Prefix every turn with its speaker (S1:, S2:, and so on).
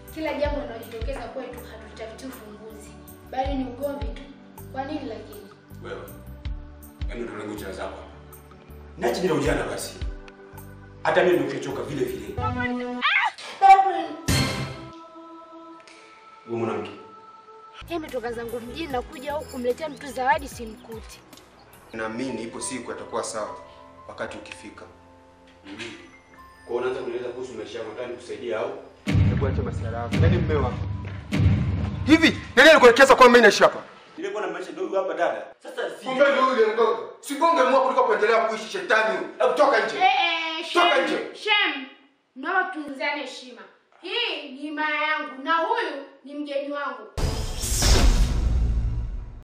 S1: kila jambo linalojitokeza kwetu hatutafuti ufumbuzi, bali ni ugomvi tu. Kwa nini lakini?
S2: Wewe. Yaani ndio lengo cha zako. Nachi bila ujana basi. Hata mimi nimechoka vile vile. Wewe mwanamke.
S1: Nimetoka zangu mjini na kuja huku kumletea mtu zawadi simkuti.
S3: Naamini ipo siku atakuwa sawa wakati ukifika.
S2: Kwa hiyo unaanza kunieleza kuhusu maisha yako nataka nikusaidia au?
S3: Hebu acha masuala yako. Nani mume wako? Hivi nani alikuelekeza kwamba mimi naishi hapa?
S2: Nilikuwa na maisha ndogo hapa dada. Sasa si.
S3: Kumbe ndio yule mgongo. Si gonge mwa kuliko kuendelea kuishi shetani huyu. Hebu toka nje.
S1: Eh,
S3: Toka
S1: shem,
S3: nje.
S1: shem. Naomba tunzane heshima. Hii ni maya yangu na huyu ni mgeni wangu.